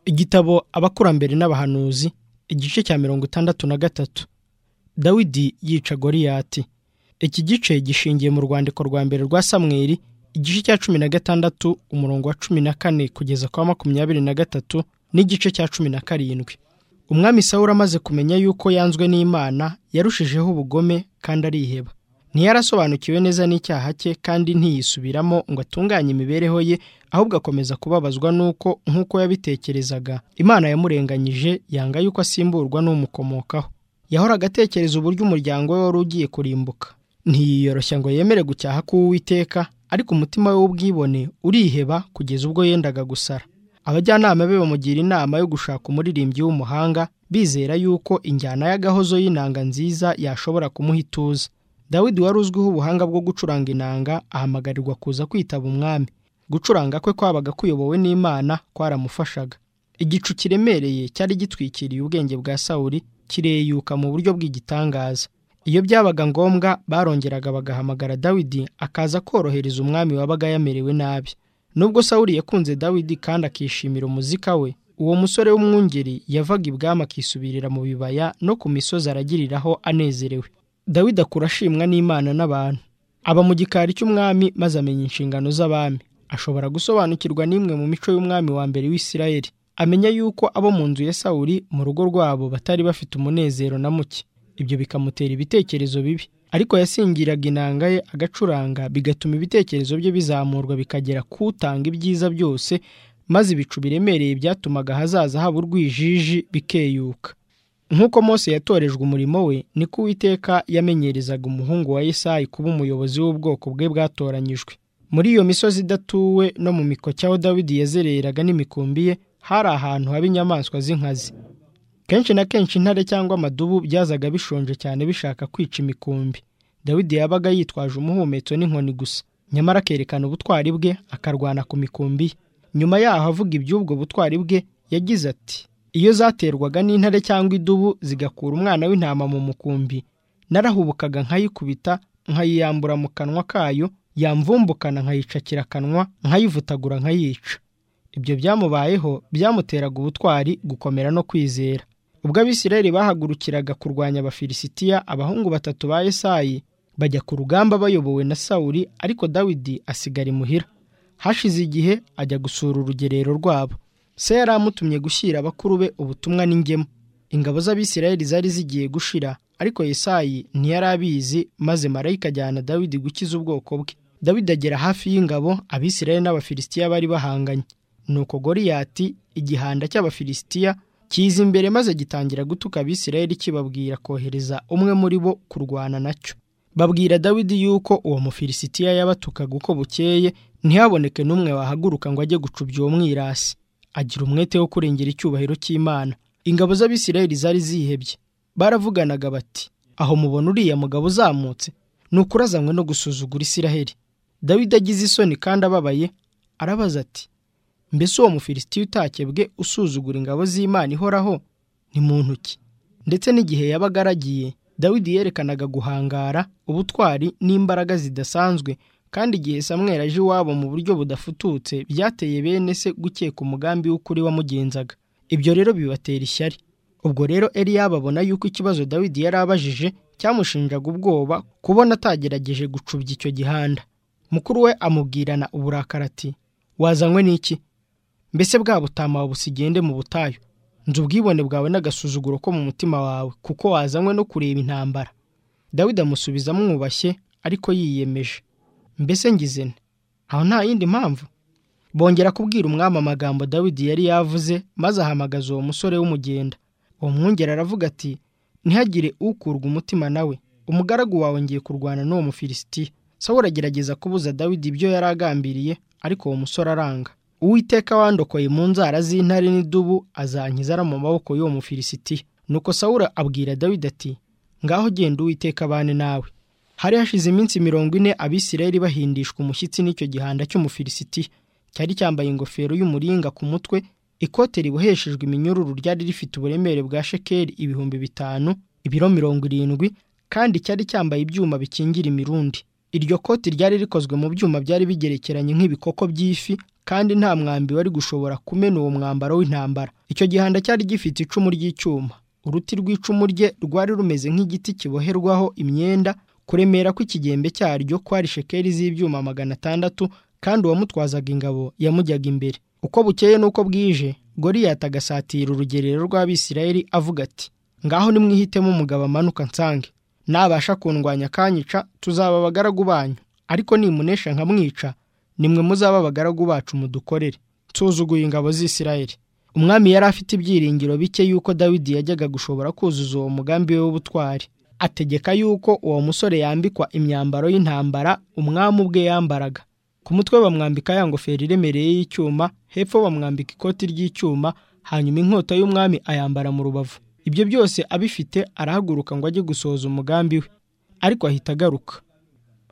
igitabo abakurambere n'abahanuzi igice cya mirongo itandatu na gatatu dawidi yica goriyati iki gice gishingiye mu rwandiko rwa mbere rwa samweri igice cya cumi na gatandatu umurongo wa cumi na kane kugeza kwa makumyabiri na gatatu n'igice cya cumi na karindwi umwami sawura amaze kumenya yuko yanzwe n'imana yarushijeho ubugome kandi ariheba ntiyarasobanukiwe neza n'icyaha cye kandi ntiyisubiramo ngo atunganye imibereho ye ahubwo akomeza kubabazwa n'uko nk'uko yabitekerezaga imana yamurenganyije yanga yuko asimburwa n'umukomokaho yahoraga atekereza uburyo umuryango we wari ugiye kurimbuka ntiyiyoroshya ngo yemere gucyaha k'uwiteka ariko umutima we w'ubwibone uriheba kugeza ubwo yendaga gusara abajyanama be bamugira inama yo gushaka umuririmbyi w'umuhanga bizera yuko injyana y'agahozo y'inanga nziza yashobora kumuha ituza dawidi wari uzwiho ubuhanga bwo gucuranga inanga ahamagarirwa kuza kwitaba umwami gucuranga kwe kwabaga kuyobowe n'imana kwaramufashaga igicu kiremereye cyari gitwikiriye ubwenge bwa sawuri kireyuka mu buryo bw'igitangaza iyo byabaga ngombwa barongeraga bagahamagara dawidi akaza korohereza umwami wabaga yamerewe nabi nubwo sawuri yakunze dawidi kandi akishimira umuzika we uwo musore w'umwungeri yavaga ibwami akisubirira mu bibaya no ku misozi aragiriraho anezerewe dawidi akura ashimwa n'imana n'abantu aba mu gikari cy'umwami maze amenya inshingano z'abami ashobora gusobanukirwa n'imwe mu mico y'umwami wa mbere w'isirayeli amenya yuko abo mu nzu ya sawuri mu rugo rwabo batari bafite umunezero na muke ibyo bikamutera ibitekerezo bibi ariko yasingiraga inanga ye agacuranga bigatuma ibitekerezo bye bizamurwa bikagera ku utanga ibyiza byose maze ibicu biremereye byatumaga ahazaza haba urwijiji bikeyuka nk'uko Mose yatorejwe umurimo we niko uwiteka yamenyerezaga umuhungu wa Yesayi kuba umuyobozi w'ubwoko bwe bwatoranyijwe muri iyo misozi idatuwe no mu mikoki aho dawidi yazereraga n'imikumbi ye hari ahantu haba inyamaswa z'inkazi kenshi na kenshi intare cyangwa amadubu byazaga bishonje cyane bishaka kwica imikumbi dawidi yabaga yitwaje umuhumetso n'inkoni gusa nyamara akerekana ubutwari bwe akarwana ku mikumbi ye nyuma yaho avuga iby'ubwo butwari bwe yagize ati iyo zaterwaga n'intare cyangwa idubu zigakura umwana w'intama mu mukumbi narahubukaga nkayikubita nkayiyambura mu kanwa kayo yamvumbukana nkayicakira akanwa nkayivutagura nkayica ibyo byamubayeho byamuteraga ubutwari gukomera no kwizera ubwo abisirayeli bahagurukiraga kurwanya abafilisitiya abahungu batatu ba esayi bajya ku rugamba bayobowe na sawuri ariko dawidi asigara imuhira hashize igihe ajya gusura urugerero rwabo se yari amutumye gushyira abakuru be ubutumwa n'ingemu ingabo z'abisirayeli zari zigiye gushira ariko yesayi ntiyari abizi maze marayika ajyana dawidi gukiza ubwoko bwe dawidi agera hafi y'ingabo abisirayeli n'abafilisitiya bari bahanganye nuko goriyati igihanda cy'abafilisitiya kiza imbere maze gitangira gutuka abisirayeli kibabwira kohereza umwe muri bo kurwana nacyo babwira dawidi yuko uwo mufilisitiya yabatukaga uko bukeye ntihaboneke n'umwe wahaguruka ngo ajye gucubya uwo mwirasi agira umwete wo kurengera icyubahiro cy'imana ingabo z'abisirayeli zari zihebye baravuganaga bati aho mubona uriya mugabo uzamutse ni ukurazanywe no gusuzugura isiraheli dawidi agize isoni kandi ababaye arabaza ati mbese uwo mufilisitiya utakebwe usuzugura ingabo z'imana ihoraho ni mu ntoki ndetse n'igihe yabaga aragiye dawidi yerekanaga guhangara ubutwari n'imbaraga zidasanzwe kandi igihe samwera aje iwabo mu buryo budafututse byateye bene se gukeka umugambi w'ukuri wamugenzaga ibyo rero bibatera ishyari ubwo rero Eliya babona yuko ikibazo dawidi yari abajije cyamushinjaga ubwoba kubona atagerageje gucubya icyo gihanda mukuru we amubwirana uburakari ati wazanywe n'iki mbese bwa butama busigende mu butayu nzi ubwibone bwawe n'agasuzuguro ko mu mutima wawe kuko wazanywe no kureba intambara dawidi amusubiza amwubashye ariko yiyemeje mbese ngizene aho nta yindi mpamvu bongera kubwira umwami amagambo dawidi yari yavuze maze ahamagaza uwo musore w'umugenda uwo mwungeri aravuga ati ntihagire ukurwa umutima nawe umugaragu wawe ngiye kurwana n'uwo mufilisitiya sawura agerageza kubuza dawidi ibyo yari agambiriye ariko uwo musore aranga uwiteka wandokoye mu nzara z'intare n'idubu azankiza ara mu maboko y'uwo mufilisitiya nuko sawura abwira dawidi ati ngaho genda uwiteka abane nawe hari hashize iminsi mirongo ine abisirayeli bahindishwa umushyitsi n'icyo gihanda cy'umufilisitiya cyari cyambaye ingofero y'umuringa ku mutwe ikote riboheshejwe iminyururu ryari rifite uburemere bwa shekeri ibihumbi bitanu ibiro mirongo irindwi kandi cyari cyambaye ibyuma bikingira imirundi iryo koti ryari rikozwe mu byuma byari bigerekeranye nk'ibikoko by'ifi kandi nta mwambi wari gushobora kumena uwo mwambaro w'intambara icyo gihanda cyari gifite icumu ry'icyuma uruti rw'icumu rye rwari rumeze nk'igiti kiboherwaho imyenda kuremera kw'ikigembe cyaryo kwari shekeri z'ibyuma magana atandatu kandi uwamutwazaga ingabo yamujyaga imbere uko bukeye n'uko bwije goriyati agasatira urugerero rw'abisirayeli avuga ati ngaho nimwihitemo umugabo amanuka nsange nabasha kundwanya akanyica tuzaba abagaragu banyu ariko nimunesha nkamwica nimwe muzaba abagaragu bacu mudukorere nsuzuguye ingabo z'isirayeli umwami yari afite ibyiringiro bike yuko dawidi yajyaga gushobora kuzuza uwo mugambi we w'ubutwari ategeka yuko uwo musore yambikwa imyambaro y'intambara umwami ubwe yambaraga ku mutwe bamwambika ya ngofero iremereye y'icyuma hepfo bamwambika ikoti ry'icyuma hanyuma inkota y'umwami ayambara mu rubavu ibyo byose abifite arahaguruka ngo ajye gusohoza umugambi we ariko ahita agaruka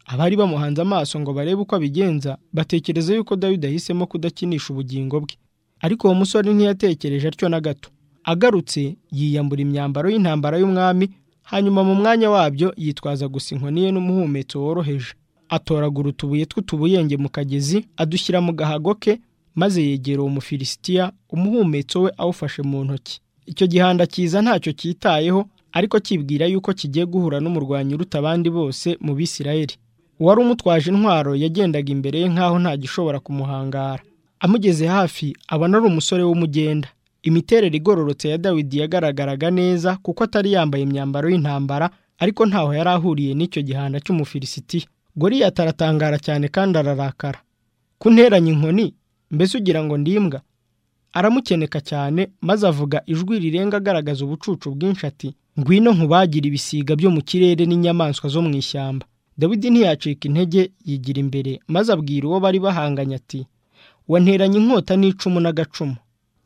abari bamuhanze amaso ngo barebe uko abigenza batekereza yuko dawidi ahisemo kudakinisha ubugingo bwe ariko uwo musore ntiyatekereje atyo na gato agarutse yiyambura imyambaro y'intambara y'umwami hanyuma mu mwanya wabyo yitwaza gusa inkoni ye n'umuhumetso woroheje atoragura utubuye tw'utubuyenge mu kagezi adushyira mu gahago ke maze yegera uwo mufilisitiya umuhumetso we awufashe mu ntoki icyo gihanda cyiza ntacyo cyitayeho ariko kibwira yuko kigiye guhura n'umurwanyi uruta abandi bose mu bisirayeli uwari umutwaje intwaro yagendaga imbere ye nk'aho ntagishobora kumuhangara amugeze hafi abona ari umusore w'umugenda imiterere igororotse ya dawidi yagaragaraga neza kuko atari yambaye imyambaro y'intambara ariko ntaho yari ahuriye n'icyo gihanda cy'umufilisitiya goriyati aratangara cyane kandi ararakara kunteranya inkoni mbese ugira ngo ndimbwa aramukeneka cyane maze avuga ijwi rirenga agaragaza ubucucu bwinshi ati ngwino nkubagira ibisiga byo mu kirere n'inyamaswa zo mu ishyamba dawidi ntiyacika intege yigira imbere maze abwira uwo bari bahanganye ati wanteranye inkota n'icumu n'agacumu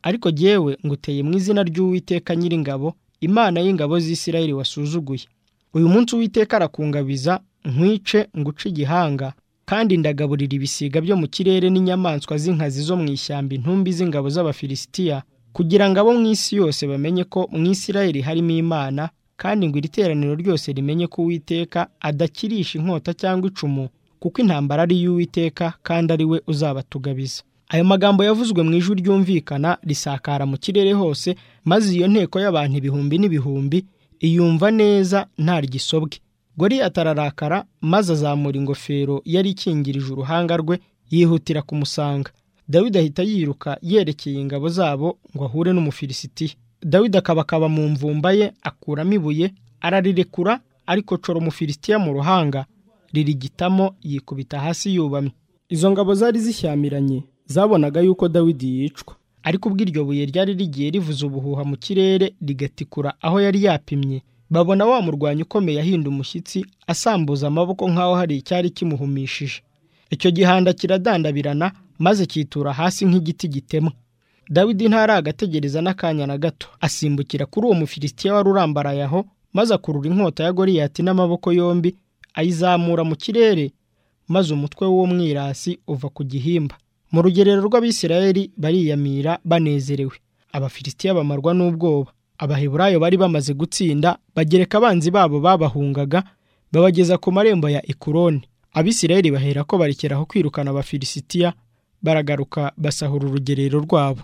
ariko jyewe nguteye mu izina ry'uwiteka nyiringabo imana y'ingabo z'isirayeli wasuzuguye uyu munsi uwiteka arakungabiza nkwice nguce igihanga kandi ndagaburira ibisiga byo mu kirere n'inyamaswa z'inkazi zo mu ishyamba intumbi z'ingabo z'abafilisitiya kugira ngo abo mu isi yose bamenye ko mu isirayeli harimo imana kandi ngo iri teraniro ryose rimenye ko uwiteka adakirisha inkota cyangwa icumu kuko intambara ari iy'uwiteka kandi ari we uzabatugabiza ayo magambo yavuzwe mu ijwi ryumvikana risakara mu kirere hose maze iyo nteko y'abantu ibihumbi n'ibihumbi iyumva neza nta ryisobwe goriyati ararakara maze azamura ingofero yari ikingirije uruhanga rwe yihutira kumusanga dawidi ahita yiruka yerekeye ingabo zabo ngo ahure n'umufilisitiya dawidi akabakaba mu mvumba ye akuramo ibuye ararirekura ariko cora umufilisitiya mu ruhanga ririgitamo yikubita hasi yubamye izo ngabo zari zishyamiranye zabonaga yuko dawidi yicwa ariko ubwo iryo buye ryari rigiye rivuza ubuhuha mu kirere rigatikura aho yari yapimye babona wa murwanyi ukomeye ahinda umushyitsi asambuza amaboko nk'aho hari icyari kimuhumishije icyo gihanda kiradandabirana maze cyitura hasi nk'igiti gitemwa dawidi ntaragategereza n'akanya na gato asimbukira kuri uwo mufilisitiya wari urambaraye aho maze akurura inkota ya goriyati n'amaboko yombi ayizamura mu kirere maze umutwe w'uwo mwirasi uva ku gihimba mu rugerero rw'abisirayeli bariyamira banezerewe abafilisitiya bamarwa n'ubwoba abaheburayo bari bamaze gutsinda bagereka abanzi babo babahungaga babageza ku marembo ya ekuroni abisirayeli bahera ko barekeraho kwirukana abafilisitiya baragaruka basahura urugerero rwabo